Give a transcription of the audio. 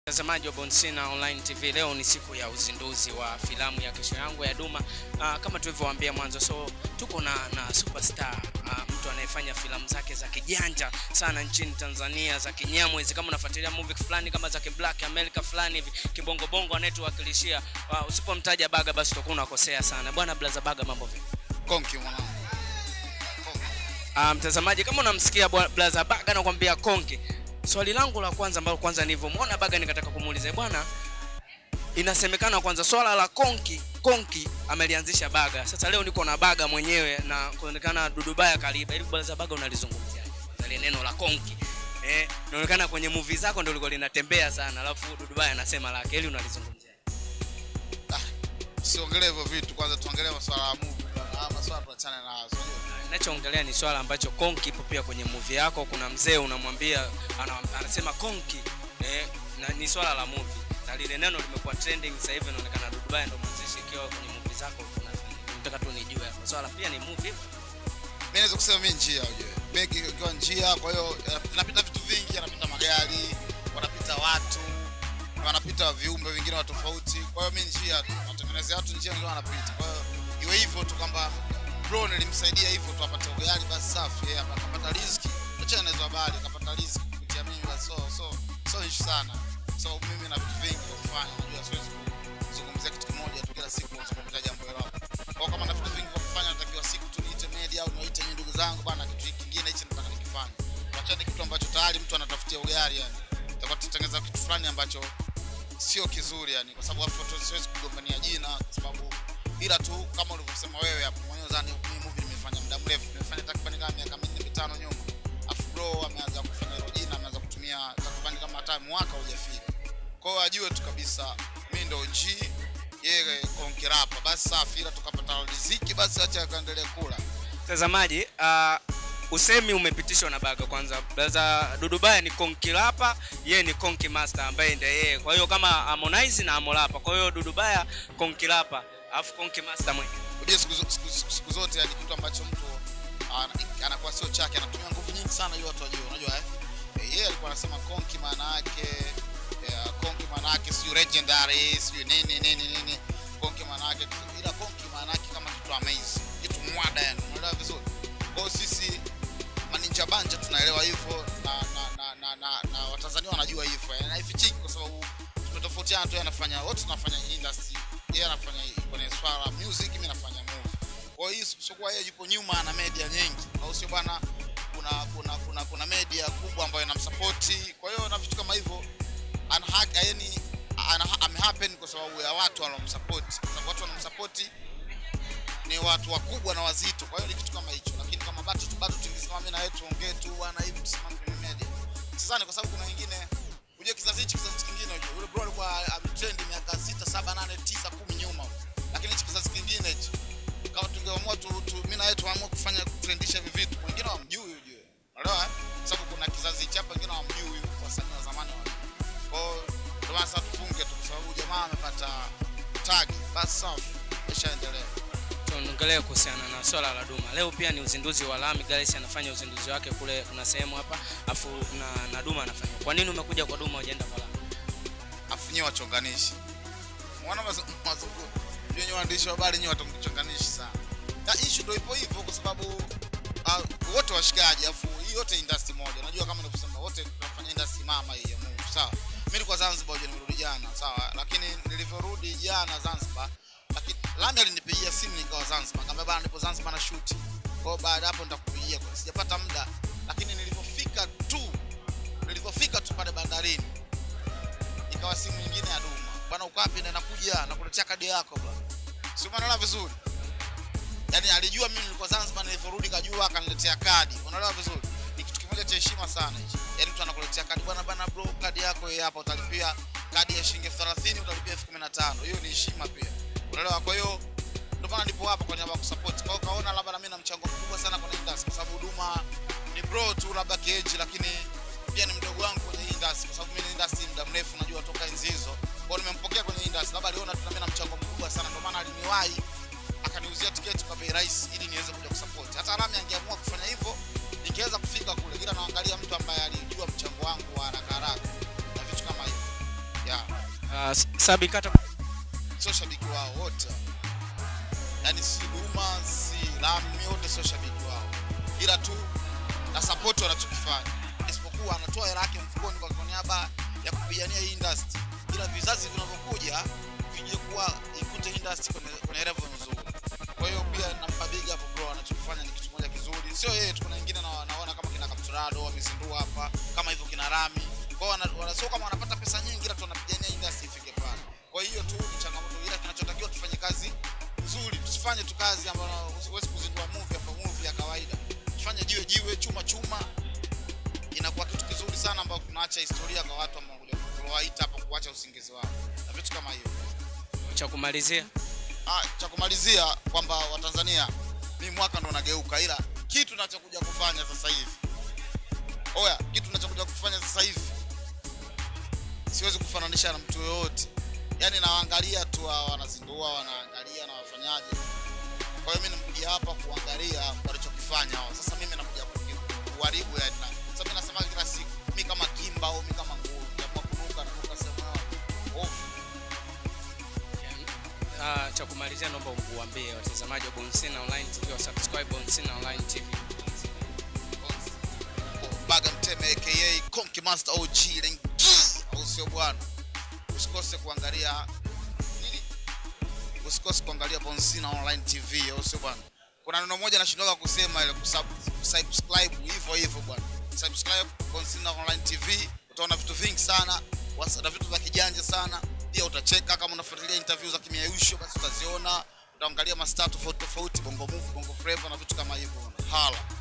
Mtazamaji wa Bonsina Online TV, leo ni siku ya uzinduzi wa filamu ya Kesho Yangu ya Duma. Uh, kama tulivyowaambia mwanzo, so tuko na, na superstar uh, mtu anayefanya filamu zake za kijanja sana nchini Tanzania za kinyamwezi. Kama unafuatilia movie fulani kama za Black America fulani hivi kibongo bongo anayetuwakilishia, uh, usipomtaja Baga basi utakuwa unakosea sana. Bwana Blaza Baga, mambo vipi? Konki mwanangu. Uh, mtazamaji kama unamsikia bwana Blaza Baga anakuambia konki. Swali langu la kwanza ambalo kwanza nilivyomwona Baga nikataka kumuuliza bwana, inasemekana kwanza swala la konki konki amelianzisha Baga. Sasa leo niko na Baga mwenyewe na kuonekana Dudubaya kaliba. Ili Blaza Baga unalizungumzia ile neno la konki eh, inaonekana kwenye movie zako ndio liko linatembea sana, alafu Dudubaya anasema lake, ili unalizungumzia Siongelee hivyo vitu kwanza, tuongelee masuala ya movie. Ah, masuala tuachane nazo. Ninachoongelea ni swala ambacho konki ipo pia kwenye movie yako. Kuna mzee unamwambia ana, anasema konki eh, na ni swala la movie na lile neno limekuwa trending sasa hivi, inaonekana Dudubaya ndio mwanzishi ikiwa kwenye movie zako. unafanya. Nataka tu nijue hapo swala pia ni movie. Mimi naweza kusema mimi njia ujue. Begi ikiwa njia, kwa hiyo napita vitu vingi, anapita magari, wanapita watu, wanapita viumbe vingine wa tofauti. Kwa hiyo mimi njia tu, natengenezea watu njia ndio wanapita. Kwa hiyo iwe hivyo tu kwamba bro nilimsaidia hivyo tu apate ugali basi safi, yeye akapata riziki. Acha na hizo habari, akapata riziki kupitia mimi basi so so so issue sana. So mimi na vitu vingi vya kufanya, unajua siwezi kuzungumzia kitu kimoja tu kila siku kuzungumzia jambo hilo. Kwa kama na vitu vingi vya kufanya, natakiwa siku tu niite media au niwaite nyinyi ndugu zangu bana, kitu kingine hichi nataka nikifanye. Wachane kitu ambacho tayari mtu anatafutia ugali yani. Tutakuwa tutengeneza kitu fulani ambacho sio kizuri yani, kwa sababu hapo siwezi kugombania jina, kwa sababu ila tu kama ulivyosema wewe hapo mwenyewe, zani mimi movie nimefanya muda mrefu, nimefanya takriban kama miaka minne mitano nyuma, afu bro ameanza kufanya hilo jina, ameanza kutumia takriban kama hata mwaka hujafika. Kwa hiyo ajue tu kabisa mimi ndo G yeye konkerapa, basi safi, ila tukapata riziki, basi acha akaendelee kula. Mtazamaji, uh, usemi umepitishwa na Baga. Kwanza Blaza Dudubaya ni konki rapa, yeye ni konki master ambaye ndiye yeye. Kwa hiyo kama Harmonize na Amolapa, kwa hiyo Dudubaya konki rapa, alafu konki master mwenyewe. Unajua siku, zo- siku, siku, siku zote yani kitu ambacho mtu ana- anakuwa sio chake, anatumia nguvu nyingi sana ili watu wajue. Unajua eh, Eh, yeye alikuwa anasema konki maana yake eh, konki maana yake sio legendary, sio nini nini nini, konki maana yake, ila konki maana yake kama kitu amazing, kitu mwada, yani unaelewa vizuri. Kwa hiyo sisi maninja banja tunaelewa hivyo na na na, na, na, na Watanzania wanajua hivyo, yani haifichiki kwa sababu tumetofautiana tu, yeye anafanya wote tunafanya industry, yeye anafanya kwenye swala la music, mimi nafanya movie. Kwa hiyo sio kwa yeye yupo nyuma na media nyingi, au sio bwana? Kuna kuna kuna kuna media kubwa ambayo inamsupport. Kwa hiyo na vitu kama hivyo ana haki yani ana amehappen kwa sababu ya watu wanaomsupport. Kwa sababu watu wanaomsupport ni watu wakubwa na wazito, kwa hiyo ni kitu kama hicho. Lakini kama bado tu bado tungesimama mimi na wewe tuongee tu bwana hivi tusimame kwenye media. Sidhani kwa sababu kuna wengine unajua kizazi hichi kizazi kingine unajua yule bro alikuwa ametrend miaka 6 7 8 9 10 nyuma. Lakini hichi kizazi kingine hichi kama tungeamua tu, tu mimi na wewe tuamua kufanya kutrendisha hivi vitu, wengine hawamjui ujue. Unaelewa? eh? Kwa sababu kuna kizazi hichi hapa wengine hawamjui wasanii wa zamani wa. Kwa hiyo ndio maana sasa tufunge tu kwa sababu jamaa amepata tag. Basi safi. Ishaendelea. tuongelee kuhusiana na swala la Duma. Leo pia ni uzinduzi wa Lami Galaxy anafanya uzinduzi wake kule, kuna sehemu hapa afu na, na Duma anafanya. Kwa nini umekuja kwa Duma hujaenda kwa Lami? afunyiwe wachonganishi. Mwana mazungu. Yenye waandishi wa habari nyewe watamchonganishi sana. Na issue ndio ipo hivyo kwa sababu uh, wote washikaji afu hii yote industry moja. Unajua kama nilivyosema wote tunafanya industry mama hii ya movie. Sawa. Mimi nilikuwa Zanzibar hoja nimerudi jana, sawa? Lakini nilivyorudi jana Zanzibar, lakini Lami alinipigia simu nikawa Zanzibar. Akamwambia bana nipo Zanzibar na shoot. Kwa hiyo baada ya hapo nitakupigia kwa sijapata muda. Lakini nilivyofika tu nilivyofika tu pale bandarini ikawa simu nyingine ya Duma. Bwana uko wapi? Na nakuja nakuletea kadi yako bwana. Si umeelewa vizuri? Yaani alijua mimi nilikuwa Zanzibar nilivyorudi kajua akaniletea kadi. Unaelewa vizuri? Ni kitu kimoja cha heshima sana hichi. Yaani mtu anakuletea kadi bwana bwana bro kadi yako hii hapa utalipia kadi ya shilingi 30 utalipia 15,000. Hiyo ni heshima pia. Unaelewa? Kwa hiyo ndio maana nipo hapa kwa niaba ya kusupport. Kwa hiyo kaona labda na mimi na mchango mkubwa sana kwenye industry kwa sababu Duma ni bro tu labda kiage lakini pia ni mdogo wangu kwenye hii industry kwa sababu mimi ni industry muda mrefu najua toka enzi hizo. Kwa hiyo nimempokea kwenye industry labda aliona tu na mimi na mchango mkubwa sana ndio maana aliniwahi akaniuzia tiketi kwa bei rahisi ili niweze kuja kusupport. Hata Rami angeamua kufanya hivyo ningeweza kufika kule, ila naangalia mtu ambaye alijua mchango wangu wa haraka haraka na vitu kama hivyo. Uh, Sabi kata sio shabiki wao wote yaani si Duma si Lami wote sio shabiki wao ila tu na support wanachokifanya isipokuwa anatoa hela yake mfukoni kwa kwa niaba ya kupigania hii industry ila vizazi vinavyokuja vije kuwa ikute industry kwenye, kwenye level nzuri kwa hiyo pia nampa big up bro anachokifanya ni kitu moja kizuri sio yeye tu kuna wengine na- naona kama kina Capturado wamezindua hapa kama hivyo kina Rami kwa hiyo wana- wana- sio kama wanapata pesa nyingi ila tu wanapigania industry ifike pale kwa hiyo tu ni changamoto ila kinachotakiwa tufanye kazi nzuri tusifanye tu kazi ambayo huwezi kuzindua movie hapa movie ya kawaida tufanye jiwe jiwe chuma chuma inakuwa kitu kizuri sana ambao tunaacha historia kwa watu ambao wanakuja kuwaita hapa kuacha usingizi wao na vitu kama hivyo cha kumalizia ah, cha kumalizia kwamba watanzania mi mwaka ndo nageuka ila kitu nachokuja kufanya sasa hivi oya kitu nachokuja kufanya sasa hivi siwezi kufananisha na mtu yoyote yaani nawaangalia tu hawa wanazindua wanaangalia na wafanyaje kwa hiyo mi nimekuja hapa kuangalia walichokifanya hao sasa mimi nakuja kuki- kuharibu yani na sasa mi nasema kila siku mi kama kimba au mi kama nguo nikiamua kunuka nanuka sehemu yao ofu uh, cha kumalizia naomba uambie watazamaji wa Bonsina Online TV wa subscribe Bonsina Online TV Baga Mteme aka Konki Master OG Lengi, au sio bwana? Usikose kuangalia nini? Usikose kuangalia Bonsina Online TV, au sio bwana? Kuna neno moja nashindoka kusema ile kusub- kusubscribe hivyo hivyo bwana. Subscribe Bonsina Online TV, utaona vitu vingi sana, wasa- na vitu vya kijanja sana. Pia utacheka kama unafuatilia interview za Kimiayusho, basi utaziona. Utaangalia mastaa tofauti tofauti, Bongo Movie, Bongo Flava na vitu kama hivyo. Hala.